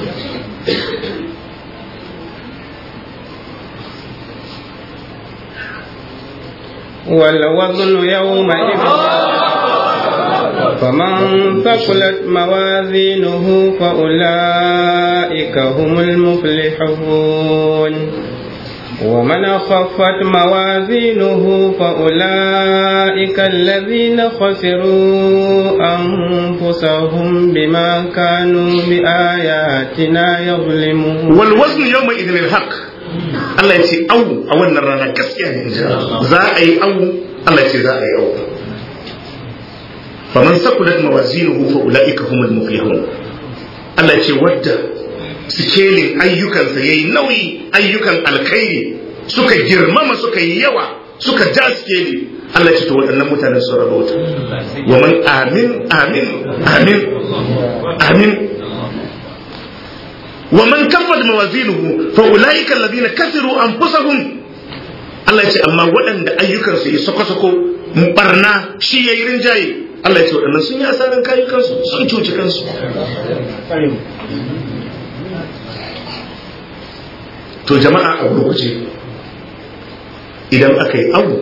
والوزن يومئذ فمن ثقلت موازينه فأولئك هم المفلحون ومن خفت موازينه فأولئك الذين خسروا أنفسهم بما كانوا بآياتنا يظلمون والوزن يومئذ الحق Allah ya ce au a wannan rana gaskiya ne za a yi au Allah ya ce za a yi au faman sakulat mawazinuhu fa ulaika humul muflihun Allah ya ce wadda sikelin ayyukansa yayi nauyi ayyukan alkhairi suka girmama suka yi yawa suka ja sikeli Allah ya ce to waɗannan mutanen sun rabauta wa man amin amin amin amin ومن كفت موازينه فاولئك الذين كسروا انفسهم Allah ya ce amma waɗanda ayyukansu ya sako-sako barna shi yayi rinjaye Allah ya ce waɗannan sun yi asaran kayukansu sun cuci kansu to jama'a a gurguje idan aka yi abu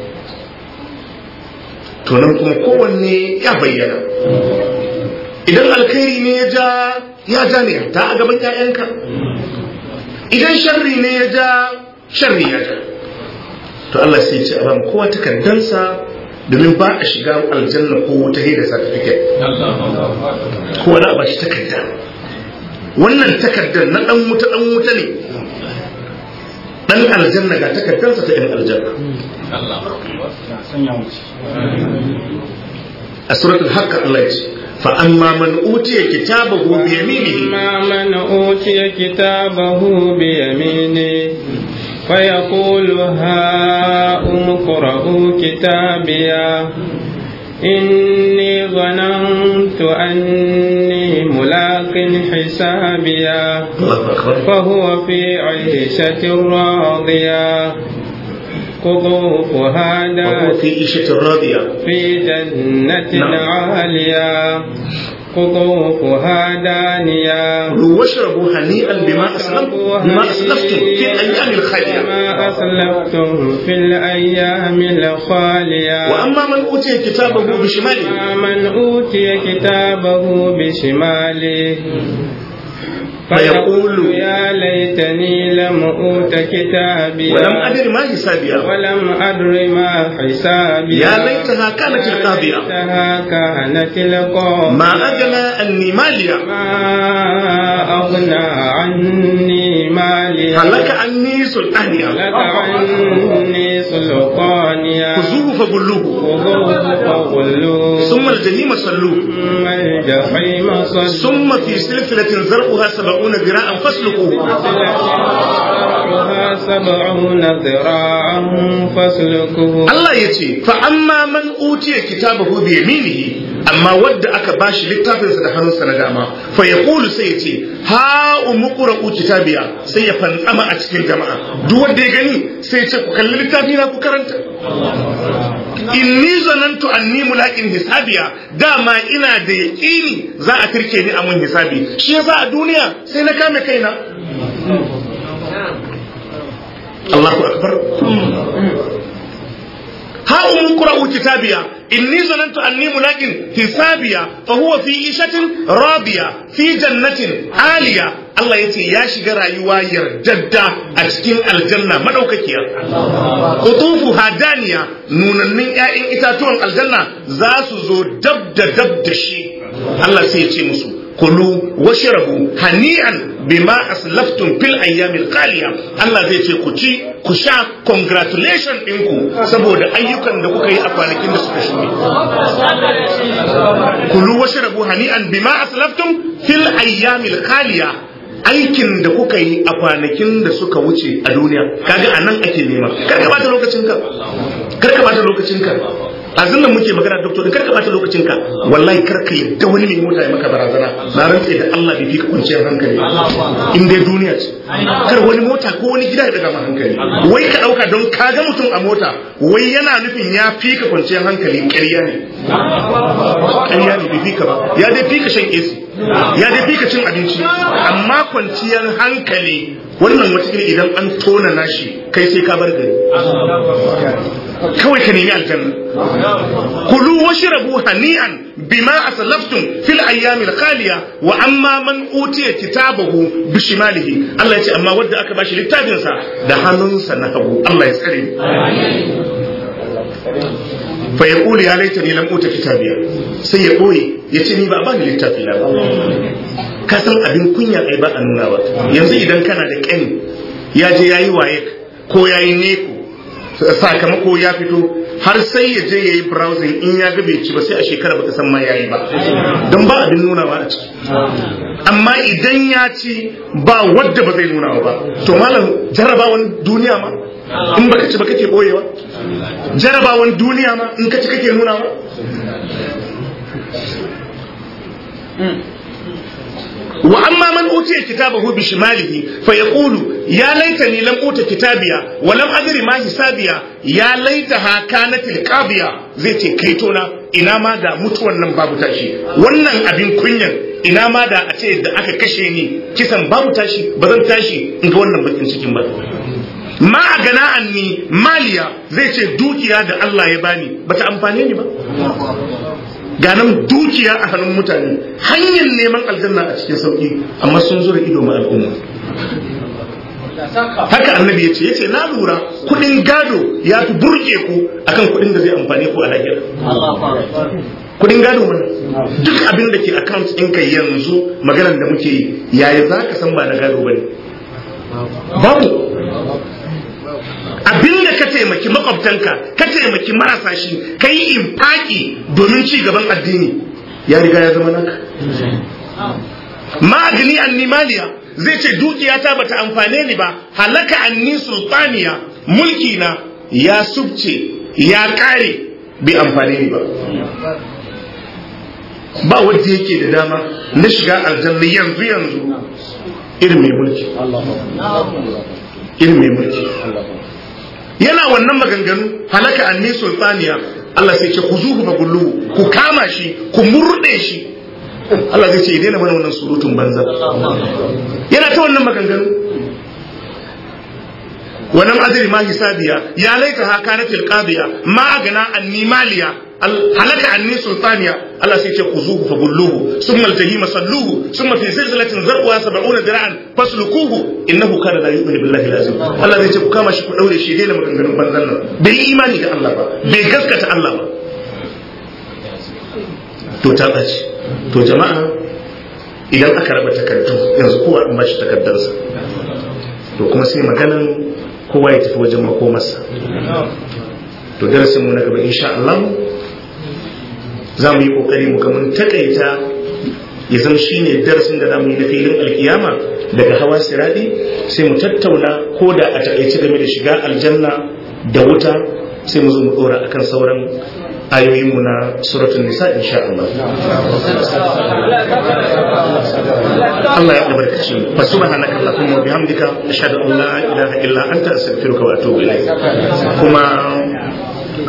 to nan kuma kowanne ya bayyana idan alkhairi ne ya ja ya ja ne ta a gaban 'ya'yanka idan sharri ne ya ja sharri ya ja to Allah sai ce a ba kowa takardansa domin ba a shiga aljanna ko wuta da certificate kowa da ba shi takarda wannan takardar na dan wuta dan wuta ne dan aljanna ga takardarsa ta yan aljanna a suratul haqq Allah ya ce fa amma man utiya kitabahu bi yaminihi أما من أوتي كتابه بيمينه فيقول هاؤم اقرءوا كتابيا إني ظننت أني ملاق حسابيا Allahu akbar فهو في عيشة راضية قطوفها وهو دانية في عيشة راضية في جنة نعم. عالية قطوفها دانية كلوا واشربوا هنيئا بما أسلفتم بما أسلفتم في الأيام الخالية ما أسلفتم في الأيام الخالية وأما من أوتي كتابه بشماله من أوتي كتابه بشماله فيقول يا ليتني لم أوت كتابي ولم أدر ما حسابيا ولم أدر ما حسابي يا ليتها كانت القاضية ليتها كانت القاضية ما أغنى أني ماليا ما أغنى عني مالي هلك عني سلطانيا لك عني سلطانيا خذوه فغلوه خذوه فغلوه ثم الجحيم صلوه ثم الجحيم صلوه ثم في سلسلة زرعها سبعون ذراعا فاسلكوه سلسلتها سبعون ذراعا فاسلكوه Allah ya ce fa amma man utiya kitabahu bi yaminihi amma wadda aka bashi littafinsa da hannunsa na dama fa yaqulu sai ya ce ha umqra'u kitabiya sai ya fantsama a cikin jama'a duk wanda ya gani sai ya ce ku kalli littafi na ku karanta inni zanantu anni mulaqin hisabiya dama ina da yaqini za a tirke ni a mun hisabi shi yasa a duniya sai na kame kaina Allahu akbar ها أم قرأوا كتابيا إني ظننت أني ملاق حسابيا فهو في عيشة راضية في جنة عالية الله يتي يا شجرة يواير جدة أتكين الجنة ما دوككيا قطوفها دانية نوننين يا إن إتاتون الجنة زاسو زو دب دب دشي الله سيتي مسو kulu washrabu hani'an bima aslaftum fil ayyamil qaliya Allah zai ce ku ci ku sha congratulation ɗinku saboda ayyukan da kuka yi a kwanakin da suka shuɗe kulu washrabu hani'an bima aslaftum fil ayyamil qaliya aikin da kuka yi a kwanakin da suka wuce a duniya kaga anan ake nema kar ka bata lokacinka kar ka bata lokacinka azin nan muke magana doctor kar ka bata lokacinka wallahi kar ka yadda wani mai mota ya maka barazana na rantse da Allah bai fi ka kwanciyar hankali in dai duniya ce kar wani mota ko wani gida ya daga ma hankali wai ka dauka don ka ga mutum a mota wai yana nufin ya fi ka kwanciyar hankali ƙarya ne ƙarya ne bai fi ka ba ya dai fi ka shan AC ya dai fi ka cin abinci amma kwanciyar hankali wannan wata idan an tona nashi kai sai ka bar gari kawai ka nemi aljanna kulu washrabu hani'an bima aslaftum fil ayyamil khaliya wa amma man utiya kitabahu bishimalihi Allah ya ce amma wanda aka bashi littafin sa da hannunsa na hagu Allah ya tsare fa yaqulu ya laitani lam uta kitabiya sai ya boye ya ce ni ba ba ni littafi na ba ka san abin kunya ai ba a nuna ba yanzu idan kana da kani ya je yayi waye ko yayi neko sakamako ya fito har sai ya je ya yi browsing in ya ga bai ci ba sai a shekara baka san ma ya yi ba don ba abin nunawa a ciki amma idan ya ci ba wadda ba zai nunawa ba to malam jarabawan duniya ma in baka ci ba kake boyewa jarabawan duniya ma in ka ci kake nunawa wa amma man utiya kitabahu bi shimalihi fa yaqulu ya laitani lam uta kitabiya wa lam adri ma hisabiya ya laitaha kanat alqabiya zai ce kaitona ina ma da mutuwan nan babu tashi wannan abin kunyan ina ma da a ce da aka kashe ni kisan babu tashi ba zan tashi in ga wannan bakin cikin ba ma a gana anni maliya zai ce dukiya da Allah ya bani bata amfane ni ba ganan dukiya a hannun mutane hanyar neman aljanna a cikin sauki amma sun zura ido ma al'umma haka annabi ya ce ya ce na lura kudin gado ya fi burge ku akan kudin da zai amfane ku a lahira kudin gado mana duk abin da ke account ɗinka yanzu maganar da muke yi yaya za ka san ba na gado ba ne babu abin da ka taimaki makwabtanka ka taimaki marasa shi ka yi infaki domin ci gaban addini ya riga ya zama naka ma'agini annimaliya zai ce dukiyata bata amfane ni ba halaka anni sultaniya mulki na ya subce ya kare bai amfane ni ba ba wanda yake da dama na shiga aljanna yanzu yanzu irin mai mulki irin mai mulki yana wannan maganganu halaka anni sultaniya Allah sai ce ku zuhu bagullu ku kama shi ku murde shi Allah zai ce ya daina mana wannan surutun banza yana ta wannan maganganu wannan adri ma hisabiya ya laita ha kanatil qadiya ma agana anni maliya halaka anni sultaniya Allah sai ce ku zuhu fagulluhu summa aljahima salluhu summa fi zilzalatin zarwa 70 dira'an faslukuhu innahu kana la yu'minu billahi lazim Allah zai ce ku kama shi ku daure shi daina maganganun banzan nan bai imani da Allah ba bai gaskata Allah ba to ta ɓace to jama'a idan aka raba takardu yanzu kowa an bashi takardarsa to kuma sai maganan kowa ya tafi wajen makomarsa to darasin mu na gaba insha Allah za mu yi kokari mu ga mun takaita ya zama shine darasin da za mu yi na filin alkiyama daga hawa siradi sai mu tattauna ko da a takaice game da shiga aljanna da wuta sai mu zo mu dora akan sauran ayoyinmu na suratul nisa insha Allah Allah ya albarkace mu fa subhanaka allahumma wa bihamdika ashhadu an la ilaha illa anta astaghfiruka wa atubu ilayk kuma